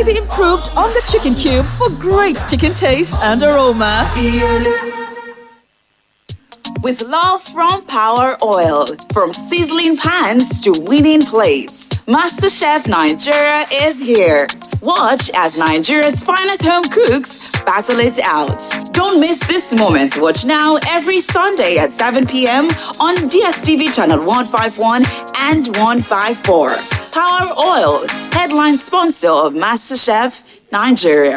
Try the improved on the chicken cube for great chicken taste and aroma. With love from Power Oil, from sizzling pans to winning plates, MasterChef Nigeria is here. Watch as Nigeria's finest home cooks battle it out. Don't miss this moment. Watch now every Sunday at 7 p.m. on DSTV channel 151 and 154. Power Oil, headline sponsor of MasterChef Nigeria.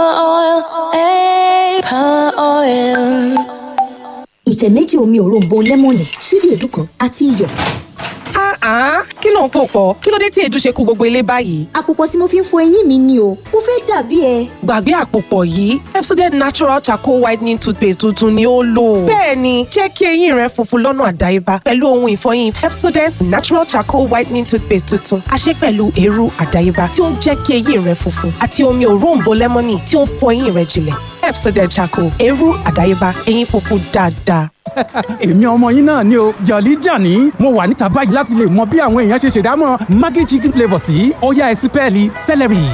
ìtẹ̀ méjì omi òróǹbó lẹ́mọ̀nì ṣíbí èédú kan àti iyọ̀. Ah, kí ló ń pò pọ̀? Kí ló dé tí èédú ṣe kú gbogbo ilé báyìí? àpòpọ̀ tí mo fi ń fọ eyín mi ni o mo fẹ́ dàbí ẹ. Gbàgbé àpòpọ̀ yìí, Pepsodent Natural Charcoal Whitening Toothpaste tuntun ni ó lò. Bẹ́ẹ̀ni, jẹ́ kí eyín rẹ funfun lọ́nà àdáyébá pẹ̀lú ohun ìfọyín Pepsodent Natural Charcoal Whitening Toothpaste tuntun. A ṣe pẹ̀lú eérú àdáyébá tí ó ń jẹ́ kí eyín rẹ funfun àti omi òróǹbó lẹ́mọ́nì tí ó ń fọ eyín rẹ jinlẹ̀. Pepsodent Charcoal, eérú àdáyébá, eyín funfun dáadáa. èmi ọmọ yín náà ni o jọ̀lí jàní mo wà níta báyìí láti lè mọ bí àwọn èèyàn ṣe ṣèdámọ̀ maggi chicken flavour sí ọ̀yá ẹ̀sìn pẹ́ẹ́lí celery.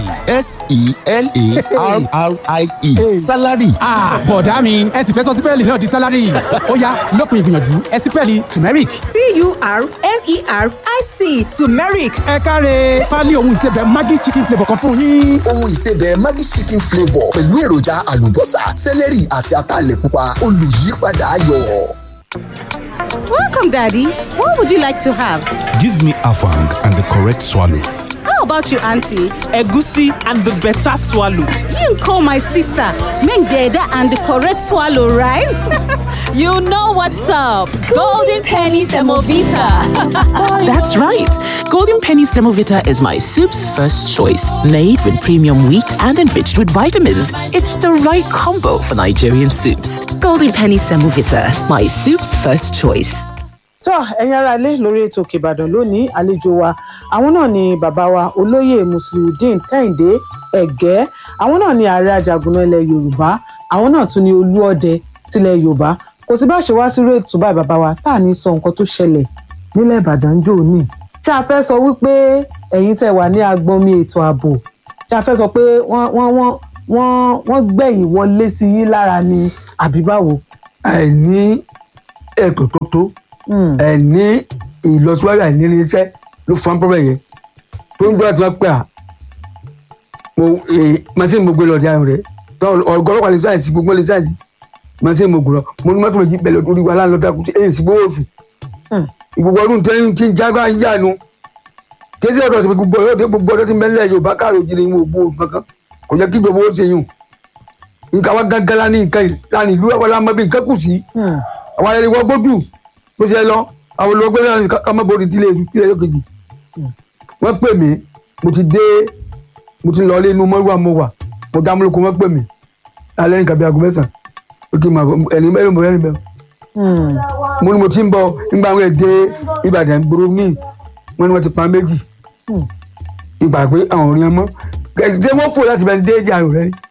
s-e-l-a-r-r-i-e salary Ah, bọ̀dá mi ẹ sì fẹ́ sọ sípẹ́ẹ̀lì náà di sálárì ó yá lópin ìgbìyànjú ẹ sípẹ́ẹ̀lì turmeric. T-U-R-M-E-R-I-C turmeric. ẹ káre pálí ohun ìsebẹ̀ maggi chicken flavour kan fún yín. ohun ìsebẹ̀ maggi chicken flavour pẹ̀lú èròjà àlùbọ́sà sẹ́lẹ̀rì àti ataalẹ̀ pupa olùyípadà ayọ̀. Welcome, Daddy. What would you like to have? Give me afang and the correct swallow. How about you, Auntie? Egusi and the better swallow. You call my sister Menjeda and the correct swallow, right? You know what's up. Golden Penny Semovita. That's right. Golden Penny Semovita is my soup's first choice. Made with premium wheat and enriched with vitamins. It's the right combo for Nigerian soups. Golden Penny Semovita, my soup's first choice. tó ẹ̀yin ará ilé lórí ètò òkè ìbàdàn lónìí àlejò wa àwọn náà ni bàbá wa olóyè musliudeen kẹ́hìndé ẹ̀gẹ́ àwọn náà ni ààrẹ àjàgùnà ilẹ̀ yorùbá àwọn náà tún ni olúọdẹ tilẹ̀ yorùbá kò sí bá ṣe wá sí réètò báyìí bàbá wa tá à ní sọ nǹkan tó ṣẹlẹ̀ nílẹ̀ ìbàdàn jò ní ṣé a fẹ́ sọ wípé ẹ̀yin tẹ́ wà ní agbọnmi ètò ààbò ṣé a fẹ́ sọ pé wọ́n wọ́n wọ́n wọ́n wọ́n gbẹ̀yìn wọlé sí yín lára ni àbí báwo. àìní ètò tó tó àìní ìlọsíwájú àìní irinṣẹ́ ló fún problem yẹn tó ń gbọ́dọ̀ tí wọ́n pè à mo machine mo gbé lọ di àrùn rẹ̀ ọgọ́lọ́pàá lè sáyẹ̀sì gbogbo lè sáyẹ̀sì machine mo gbé lọ mo ní mọ́tò méjì bẹ̀rẹ̀ lórí wa láńlọ́ dákú tí èyí sì gbówó oṣù ìgbogbo ọdún tẹ́yìn tí ń jágbá ń yánu kéésì ọ̀dọ̀ tí gbogbo ọdún gbogbo ọdún tí mẹ́lẹ̀ yorùbá káàró jìnnà ìwọ̀n ògbó oṣù kankan kò jẹ́ kí gbogbo ó ṣe yùn nǹkan wa gángan lá ní nǹkan ìlànà ìlú àwọn ọmọ bí nǹkan kù sí àwọn ẹni wọ́n gbójú bó ṣe lọ àwọn olùwọ́gbẹ́ náà ká má borí tílé èṣù tílé yókèjì wọ́n pè mí mo ti dé mo ti lọ ilé inú mọ́rúwà mo wà mo dá múlòkó wọ́n pè mí alẹ́ nǹkan bí aago mẹ́sàn-án ó kì í máa ẹni mẹ́rin mo rẹ́rìn bẹ́ẹ̀ mo ní mo ti ń bọ̀ nígbà àwọn èdè Ìbàdàn gbòòrò míì wọ́n ní wọ́n ti pa méjì ìgbà pé àwọn ò rí ẹ mọ́ ṣé wọ́n fò láti bẹ́ẹ̀ dé ìjà rẹ̀ rí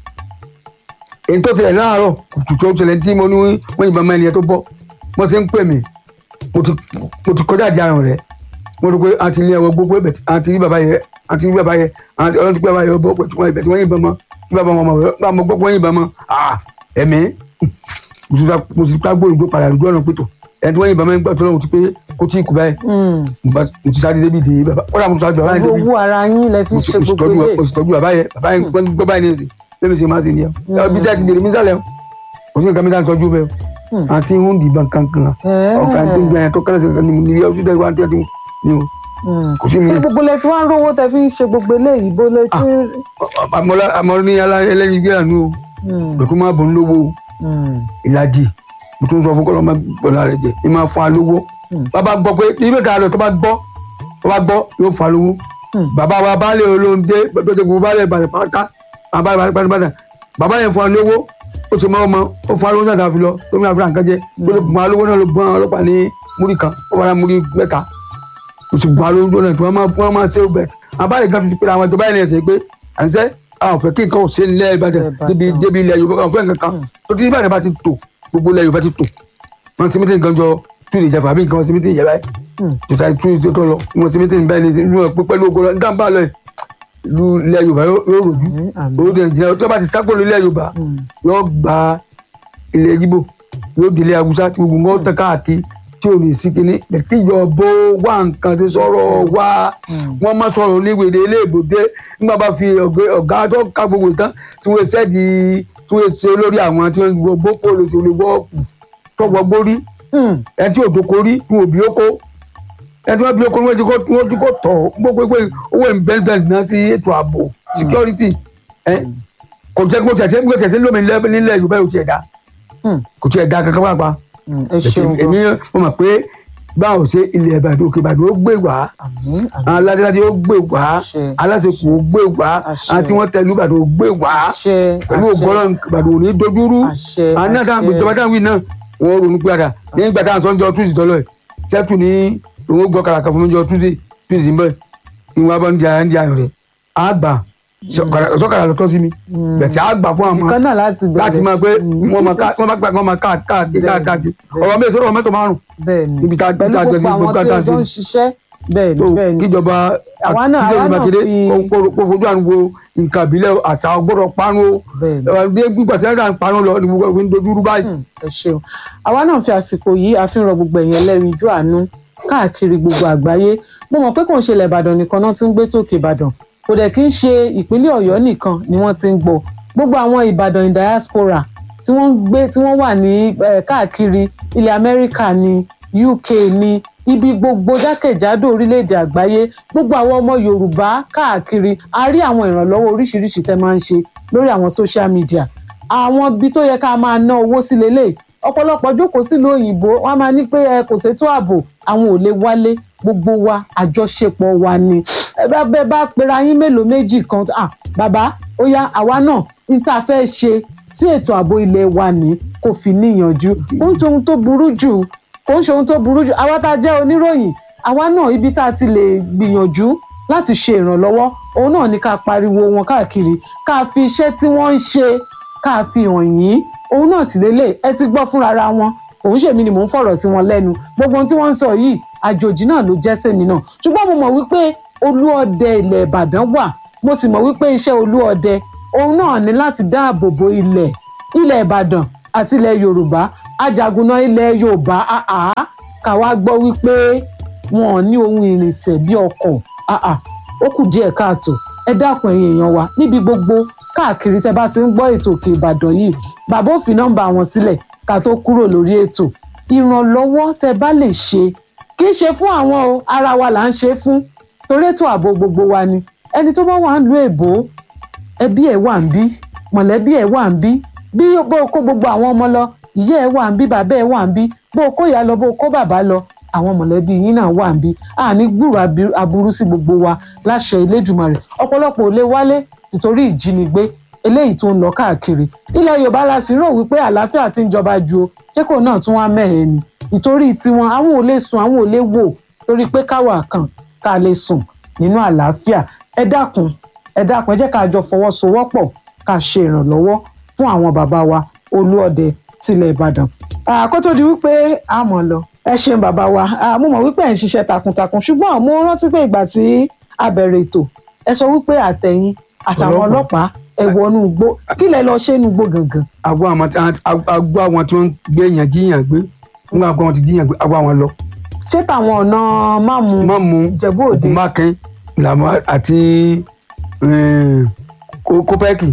èyí tó ṣẹlẹ̀ láàárọ̀ kùtù tó ṣẹlẹ̀ tí mo ní wọ́n yìnbọn mọ́ ẹni yẹn tó bọ́ wọ́n ṣe ń pè mí mo ti mo ti kọjá àjà àrùn rẹ̀ mo rò pé àti ilé ẹ̀wọ̀ gbogbo ẹ̀bẹ̀ àti rí bàbá yẹn àti rí bàbá yẹn àti ọlọ́run ti pẹ́ bàbá yẹn bọ́ pẹ̀ tí wọ́n ibẹ̀ tí wọ́n yìnbọn mọ́ tí bàbá wọn mọ̀ bá mo gbọ́ pé wọ́n yìnbọn mọ́ ẹ̀mí mo ti ká gbóòrò padà lójú ọ̀nà pẹ̀tọ̀ ẹni tí wọ́n yìnbọn mọ́ ń gbà tó lọ́wọ́ ti pé kó tí ì kú báyìí mo ti sáré débi dè bàbá kódà mo ti sáré bàbá yẹn débi owó ara yín lẹ fi ń ṣe gbogbo ilé mo sì tọ́jú bàbá yẹn bàbá yẹn gbọ́ báyìí ní ìsìn lẹ́mi sì máa ṣe nìyẹn bí tí a ti bèrè mí sálẹ̀ kò sí nǹkan mi ká ń tọ́jú bẹ́ẹ̀ àti ń dìbọn kankan ọ̀fà tó ń gbà yẹn tó kẹ́lẹ́ sí ní ní ọdún tẹ́lẹ̀ wá tẹ́lẹ̀ ní o kò sí mi. gbogbo lẹ tí wọn ń rówó tẹ fi ń ṣe gbogbo eléyìí bó lẹ tí. àmọ́ ní ẹlẹ́yin gbé àánú o lọ́tún máa bọ̀ ń lówó ìlàjì mo tún sọ fún kọ́lọ́ máa gbọ́dọ̀ rẹ̀ jẹ́ ní máa fún wa lówó bàbá gbọ́ pé ibi ìta rẹ̀ tó bá gbọ́ tó bá gbọ́ yóò fún wa lówó bàbá wa baálé olóńdé tó ti gbogbo baálé ìbàdàn pátá bàbá ìbàdàn bàbá yẹn fún wa lówó ó ti mọ ọmọ ó fún wa lówó náà tàbí lọ tó ní àfihàn kan jẹ ó lè bùn wa lówó náà ló bùn àwọn ọlọ́pàá ní múrí kan ó wà ní múrí mẹ́ta ó sì bùn wa lówó náà tí wọ́n máa wọ́n máa ṣe ó bẹ̀t àbáyé kan ti pé àwọn ìjọba yẹn ṣe pé àṣẹ àwọn òfin kí nǹkan ò ṣe nílẹ̀ Ìbàdàn débi débi ilẹ̀ Yorùbá kan fún nǹkan kan tó ti Ìbàdàn bá ti tò gbogbo ilẹ̀ Yorùbá ti tò wọ́n ti mítìn kan jọ tú ìjà fàbí nǹkan wọ́n ti mítìn yẹ báyìí tó ta tú ìjọ tó lọ wọ́n ti mítìn báyìí ní ìlú ẹ̀ pẹ̀lú ogun lọ nígbà bá lọ yìí ìlú ilẹ̀ yorùbá yóò yóò rojú owó dẹ̀ jẹ́ tó bá ti sápò ilẹ̀ yorùbá yóò gba ilẹ̀ yíbò yóò délé haúsá tí gbogbo wọn tán káàkiri tí ò ní sí kinní kíjọ bó wá nǹkan ṣe sọ̀rọ̀ wá wọ́n má sọ̀rọ̀ oníwèdè iléèbòdè nígbà bá fi ọ̀gá- ọ̀gá tó ká gbogbo ìtàn tí wọ́n ṣẹ́ di tí wọ́n ṣe lórí àwọn tí wọ́n gbọ́ bókó lè ṣe olùwọ́ọ̀kù tọ́gbọ́ gbórí ẹ tí òdòkó rí ní òbí ó kó ẹ tí wọ́n bí ó kó wọ́n ti kó wọ́n ti kó tọ̀ gbogbo pé owó ìbẹ́ẹ̀bẹ́ẹ̀ náà sí ètò ààbò security ẹ kò jẹ́ kó tẹ̀sí kó tẹ̀sí lómi nílẹ̀ nílẹ̀ yorùbá yóò tiẹ̀ dá kò tiẹ̀ dá kankan pàápàá ẹ ṣeun èmi mo mọ̀ pé báwo ṣe ilẹ̀ ìbàdàn òkè ìbàdàn ó gbé wá àwọn aládéládé ó gbé wá aláṣepọ̀ ó gbé wá àwọn tí wọ́n tẹ̀lé ìbàdàn ó gbé wá pẹ̀lú ògbọ́nà ìbàdàn ò ní dojúrú àwọn náà táwọn ìjọba táwọn wí náà wọ́n ronú padà nígbà táwọn sọ́njọ́ túnṣì tọ́lọ̀ ẹ̀ sẹ́tù ní òun gbọ́ kàràkà fún mi jọ túnṣì túnṣì ń bẹ̀ ìwọ̀n abọ́ ń jẹ àyàn jẹ àyàn rẹ̀ àgbà sọ́kàrà lọ́tọ́ sí mi bẹ̀tẹ̀ àgbà fún àwọn nǹkan náà láti bẹ̀rẹ̀ láti máa pé wọ́n máa ká wọ́n máa gbà wọ́n máa ká káàkiri káàkiri ọ̀rọ̀ mi ìṣòro mẹ́tọ̀ márùn. bẹ́ẹ̀ni níbi tá a pẹ̀lú tá a gbogbo àwọn tí ẹjọ́ ń ṣiṣẹ́ bẹ́ẹ̀ni bẹ́ẹ̀ni kíjọba àwa náà kíjọba àwa náà Mákindé fi kó kó fojú àánú wo nǹkan ìbílẹ̀ àṣà ọgbọ́dọ̀ parun o bí gbígbà tí wọ́n ń parun lọ ni gbogbo fi ń dojú rú báyìí. ẹ ṣeun àwa náà fi àsìkò yìí àfihàn gbogbo ẹ̀yìn ẹlẹ́rìíjú àánú káàkiri gbogbo àgbáyé mo mọ̀ pé kò ń ṣe ilẹ̀ ìbàdàn nìkan náà ti ń gbé tòkè ìbàdàn kò dẹ̀ kí ń ṣe ìpínlẹ̀ ọ̀yọ́ nìkan ni wọ́n ti ń gbọ́ gbogbo àwọn ìbàdàn in diaspora tí wọ́n ń gbé tí wọ́n wà ní eh, káàkiri ilẹ̀ amẹ́ríkà ní uk ní ibi gbogbo jákèjádò orílẹ̀-èdè àgbáyé gbogbo àwọn ọmọ yorùbá káàkiri a rí àwọn ìrànlọ́wọ́ oríṣiríṣi tẹ́ máa ń ṣe lórí àwọn social media àwọn ibi tó yẹ ká máa ná owó sí lélẹ̀ ọ̀pọ̀lọpọ̀ jókòó sílùú òyìnbó wọ́n á máa ní pé ẹ kò ṣètò ààbò àwọn ò lè wálé gbogbo wa àjọṣepọ̀ wa ni ẹ bá bẹ bá pera yín mélòó méjì kan ah bàbá ó yá àwa náà ní tá a fẹ́ ṣe sí ètò ààbò ilé wa ní kò fi níyànjú ó ń ṣe ohun tó burú jù kò ń ṣe ohun tó burú jù àwa tá a jẹ́ oníròyìn àwa náà ibi tá a ti lè gbìyànjú láti ṣe ìrànlọ́wọ́ òun náà ní ká pariwo wọn káàkiri ká fi iṣẹ́ tí wọ́n ń ṣe ká fi hàn yín òun náà sì lélẹ̀ ẹ ti gbọ́ fúnra ra wọn òun ṣèmi ni mò ń fọ̀rọ̀ sí wọn lẹ́nu gbogbo ohun tí wọ́n ń sọ yìí àjòjì náà ló jẹ́ sẹ́mi náà ṣùgbọ́n mo mọ̀ wípé olúọdẹ ilẹ̀ ìbàdàn wà mo sì mọ̀ wípé iṣẹ́ olúọdẹ òun náà ní láti dáàbò bo ilẹ̀ ilẹ̀ ìbàdàn àti ilẹ̀ yorùbá ajagunná ilẹ̀ yorùbá àá ká wá gbọ́ wípé wọn ò ní ohun ìrìnsẹ̀ bí ọkọ̀ àá ó kù díẹ̀ káàtó ẹ dákun ẹ̀yin èèyàn wa níbi gbogbo káàkiri tẹ́ bá ti ń gbọ́ ètò òkè ìbàdàn yìí bàbá ò fi nọ́mbà wọn sílẹ̀ ká tó kúrò lórí ètò ìrànlọ́wọ́ tẹ́ bá lè ṣe kì í ṣe fún àwọn o ara wa là ń ṣe é fún torí ètò ààbò gbogbo wa ni ẹni tó bá wà ń lu èbó ẹbí ẹ̀ wà ń bí mọ̀lẹ́bí ẹ̀ wà ń bí bí bó o kó gbogbo àwọn ọmọ lọ ìyá ẹ̀ wà ń bí bàbá ẹ̀ wà ń bí bó o kó ìyá lọ bó o kó bàbá lọ àwọn mọ̀lẹ́bí yín náà wà ń bí àní gbúrò abi- aburú sí gbogbo wa láṣẹ Elédùmarè ọ̀pọ̀lọpọ̀ ò lè wálé tìtorí ìjínigbé eléyìí tó ń lọ káàkiri ilẹ̀ Yorùbá la sì rò wípé àlàáfíà ti ń jọba ju o jẹ́kọ̀ọ́ náà tún wá mẹ́hẹ̀ẹ́ ni ìtorí tiwọn àwọn ò lè sùn àwọn ò lè wò torí pé káwa kan ká lè sùn nínú àlàáfíà ẹ dákun ẹ dákun ẹ jẹ́ ká jọ fọwọ́sowọ́pọ̀ ká ṣe ìrànlọ́wọ́ fún àwọn bàbá wa olúọdẹ tilẹ̀ Ìbàdàn kó tó di wípé a mọ̀ lọ ẹ ṣeun bàbá wa Ah, mo mọ̀ wípé ẹ̀ ń ṣiṣẹ́ takuntakun ṣùgbọ́n mo rántí pé ìgbà tí a bẹ̀rẹ̀ ètò ẹ sọ wípé àtẹ̀yìn àtàwọn ọlọ́pàá ẹ wọnú igbó kí lẹ lọ ṣe inú igbó gangan. àgọ́ àwọn tí àgọ́ àwọn tí wọ́n ń gbé èèyàn jíyàn gbé nígbà àgọ́ àwọn ti jíyàn gbé àgọ́ àwọn lọ. ṣé tàwọn ọ̀nà máàmù máàmù Ìjẹ̀bú Òde mákin làmọ́ àti kópẹ́kì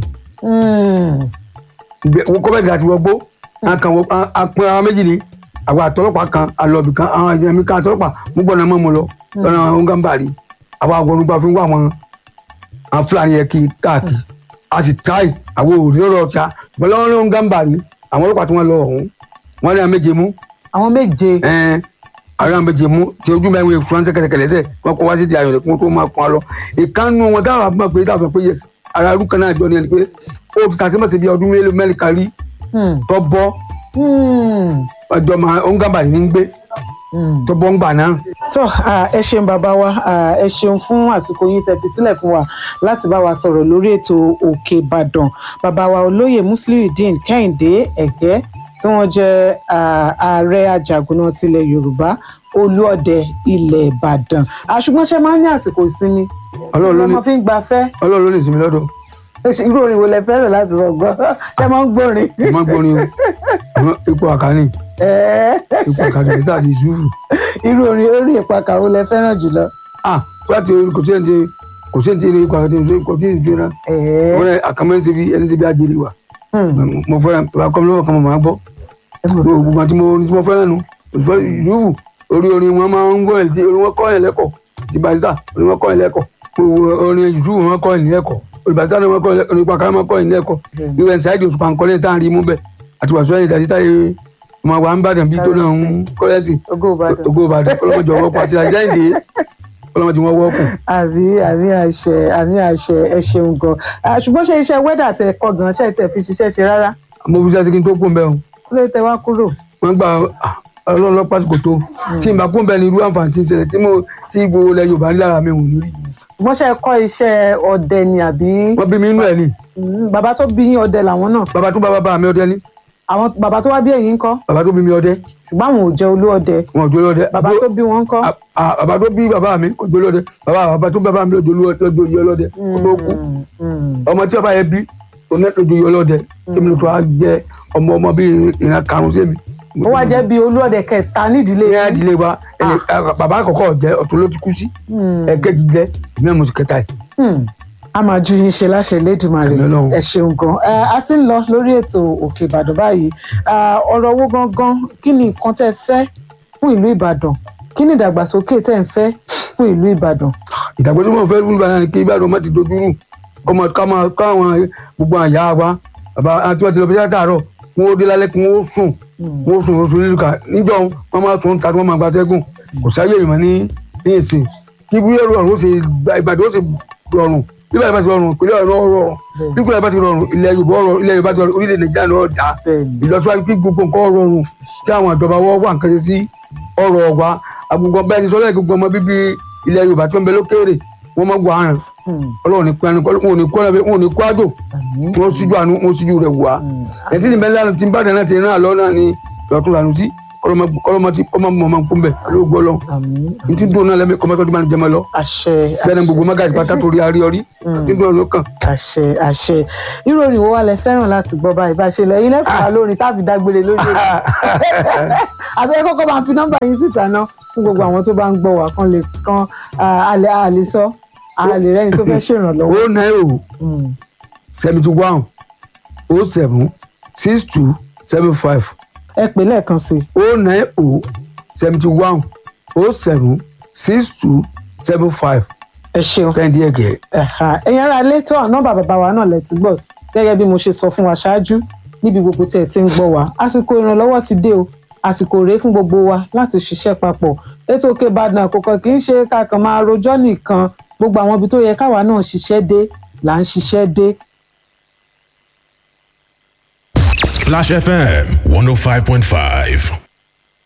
kópẹ́kì àti wọgbó àpọn àwọn méjì ni àwọn àtọlọ́pàá kan àlọ́bì kan àwọn ẹ̀mí kan àtọlọ́pàá mú gbọ́dọ̀ mọ́ mu lọ lọ́nà ọ̀ngàmbàrí àwọn agbọ̀nùgbà fi ń wá àwọn àwọn fúlàní yẹn kí káàkiri a sì táì àwọn òrìrọ̀ ọ̀tá bọ́lọ́run ọ̀ngàmbàrí àwọn ọlọ́pàá tí wọ́n lọ ọ̀hún wọ́n ní àwọn méje mú. àwọn méje. ẹn àwọn àwọn méje mú tí ojú mẹ́rin fúnránṣẹ́ kẹsẹ̀kẹlẹ́sẹ̀ wọ́n kọ́ wá sí ti ayọ̀ lẹ́kùn tó máa pọn lọ. ìkànnù wọn táwọn àbúrò pé táwọn pé yẹ ara arú kan náà jọ ní ẹni pé ó ti sàṣẹ́mọ̀sẹ̀ bí ọdún mélòó mẹ́rin kan rí tó bọ́ ọjọ́ máa ọ̀ngàmbàrí ní gbé tó bọ́ ń gbà náà. tó ah, ẹ ṣeun bàbá wa ah, ẹ ṣeun fún àsìkò yín tẹ́ fi sílẹ̀ fún wa láti bá wa sọ̀rọ̀ lórí ètò òkè ìbàdàn bàbá wa olóyè musliudeen kẹ́hìndé ẹ̀gẹ́ tí wọ́n jẹ́ ah, ààrẹ àjàgùnà tilẹ̀ yorùbá olúọdẹ ilẹ̀ ìbàdàn Ah, ṣùgbọ́n ṣe máa ń ní àsìkò ìsinmi ọlọ́run ló ní ọmọ fi ń gbafẹ́ ọlọ́run ló ní ìsinmi lọ́dọ̀ irú orin wo lẹ fẹ́ràn láti lọ gbọ́ ṣé máa ń gbórin. mo máa ń gbórin o àmọ́ ipò àkàní ipò àkàní kìí sáà ti sùúrù. irú orin orin ìpakà wo lẹ fẹ́ràn jùlọ. ah láti kò sí ẹni tí kò sí ẹni tí ipò àkàní kò sí ẹni tí ìjọba wọn ní àkàmọ́ ẹni síbi ẹni síbi àjèrè wa mo fẹ́ràn bàbá kọ́ mi lọ́wọ́ kan mo máa gbọ́ gbogbo àti mo tí mo fẹ́ràn nu yúùfù orí orin wọn máa ń gbọ́ ẹ̀ tí orin wọn kọ́ ẹ̀ lẹ́kọ̀ọ́ ti barista orin wọn kọ́ ẹ̀ lẹ́kọ̀ọ́ gbogbo orin yúùfù wọn kọ́ ẹ̀ lẹ́kọ̀ọ́ olùbàdàn náà wọn kọ́ ẹ̀ orin pàkàrà wọn kọ́ ẹ̀ lẹ́kọ̀ọ́ ìwé ṣáìdì òṣùpá nǹkan lẹ́yìn tá à ń rí mú bẹ́ẹ̀ àti wàásù ẹ̀yìn ìdájí táyé ọmọ àwa ń bàdàn bí tó náà ń kọ́lẹ́sì ògo ìbàdàn kọ́lọ́mọjọ wọ́pọ̀ àti àjẹ́ǹdè kọ́lọ́mọjọ wọn wọ́pọ̀. àmì àmì àṣẹ àmì àṣẹ ẹ ṣeun gan ṣùgbọ́n ṣe iṣẹ́ wẹ́dà tẹ kọ́ gan ṣe tẹ fi ṣiṣẹ́ ṣe rárá. mo fi ṣe kí n tó kún bẹ́ẹ̀ o. kúlẹ̀ tẹ wá kúrò. wọ́n gba ọlọ́run lọ pásítọ̀ tó tí n bá kún bẹ́ẹ̀ ni irú àǹfààní ti ń ṣẹlẹ̀ tí mo tí gbogbo ilẹ̀ yorùbá ń lára mi ò ní rí. wọ́n ṣe kọ́ iṣẹ́ ọdẹ ni àbí. wọ́n bí mi inú ẹ̀ ni. bàbá tó bí yín ọdẹ làwọn náà. bàbá tó bá bàbá mi ọdẹ ni. àwọn bàbá tó wá bí ẹ̀yin ńkọ́. bàbá tó bí mi ọdẹ. ṣùgbọ́n àwọn ò jẹ́ olú ọdẹ. wọn ò jẹ́ olú ọdẹ. bàbá tó bí wọn ńkọ́. bàbá tó bí bàbá mi kò jẹ́ olú ọdẹ bàbá bàbá tó bí bàbá mi lọ́jọ́ olú ọdẹ kó tó kú. ọmọ tí bàbá yẹn bí onídàájọ́ olú ọdẹ kí mi tó wá jẹ ọmọ ọmọ bíi ìran karùn-ún sí mi ó wá jẹ́ bí olúọdẹ kẹta nídìílé ní ìdílé wa bàbá àkọ́kọ́ jẹ́ ọ̀tún ló ti kú sí ẹ̀kejì jẹ́ ìmí àmọ́ sí kẹta yìí. a máa ju yín ṣe láṣẹ lẹ́dùnmarè ẹ ṣeun gan a ti ń lọ lórí ètò òkè ìbàdàn báyìí ọ̀rọ̀ owó gangan kí ni nǹkan tẹ́ fẹ́ fún ìlú ìbàdàn kí ni ìdàgbàsókè tẹ́ ń fẹ́ fún ìlú ìbàdàn. ìdàgbàsókè wọn fẹ́ fún ìbàdàn ni kí ìbàdàn má ti dojú rú kọ́mọ káwọn gbogbo àyà wa bàbá àti wọn ti lọ bí sátàárọ̀ wọn ó dé lálẹ́ kí wọn ó sùn wọn ó sùn oṣù lílùkà níjọ́ wọn máa sùn tàbí wọn máa gbatẹ́gùn kò sáyé ìmọ̀ ní ní ìsìn kí bí ẹrù ọ̀run ó ṣe ìbàdàn ó ṣe rọrùn bí ìbàdàn bá ti rọrùn ìpínlẹ̀ ọ̀run ó rọrùn bí ìpínlẹ̀ bá ti rọrùn ilẹ̀ yorùbá ọ̀rọ̀ ilẹ̀ yorùbá ti rọrùn orílẹ̀ nàìjíríà náà dá ìlọsíwájú kí gbogbo nǹkan rọrùn kí àwọn ìjọba wọ́n wà nǹkan ṣe sí ọ̀rọ̀ wa àgbègbè bẹ́ẹ̀ ti sọ lẹ́yìn gbogbo ọmọ bíbí ilẹ̀ yorùbá tó ń bẹ lókèrè wọ́n mọ̀ gbọ́ àrùn ọlọ́run ní pẹ́ẹ́nì wọn ò ní kó ẹ̀rọ wọn ò ní kó àjò wọn síjú àánú wọn síjú rẹ̀ wá ẹ̀ tí ìbẹ́lẹ́ àná ti ń bàdàn náà ti rán àlọ́ náà ní lọ́tún lànà sí kọlọmọ tí kọmọ mọ máa ń kún bẹ alóò gbọ́ lọ n ti dùn náà lẹ́mí kọmọ tó ti máa ń jẹmọ lọ àṣẹ bẹ́ẹ̀ ni gbogbo mágàjì pátá torí arí ọrí tí dùn ló kàn. àṣẹ àṣẹ ìròyìn wo wà lẹ fẹ́ràn láti gbọ́ báyìí bá ṣe lọ ẹ̀yin lẹ́fọ̀ọ́ lórí táàbì dágbére lórí èdè àbẹ́rẹ́ kọ́kọ́ máa fi nọ́mbà yín síta náà fún gbogbo àwọn tó bá ń gbọ́ wá kan lè kan àlẹ́ àlè sọ àlè rẹ́ni tó fẹ́ ṣèrànlọ́wọ́. ó náà o seventy one o seven six two seven five ẹ pè lẹ́ẹ̀kan sí i. o nine o seventy one o seven six two seven five. ẹ ṣeun kẹ́hìndé ẹ̀gẹ́. ẹ̀yin ará ilé tó nọ́mbà bàbá wa náà lẹ ti gbọ́ gẹ́gẹ́ bí mo ṣe sọ fún wa ṣáájú níbi gbogbo tí ẹ ti ń gbọ́ wa àsìkò ìrànlọ́wọ́ ti dé o àsìkò rèé fún gbogbo wa láti ṣiṣẹ́ papọ̀ ètò òkè ìbàdàn àkókò kì í ṣe kákan máa rojọ́ nìkan gbogbo àwọn ibi tó yẹ káwa náà ṣiṣẹ́ dé là ń ṣiṣẹ́ dé Splash FM 105.5.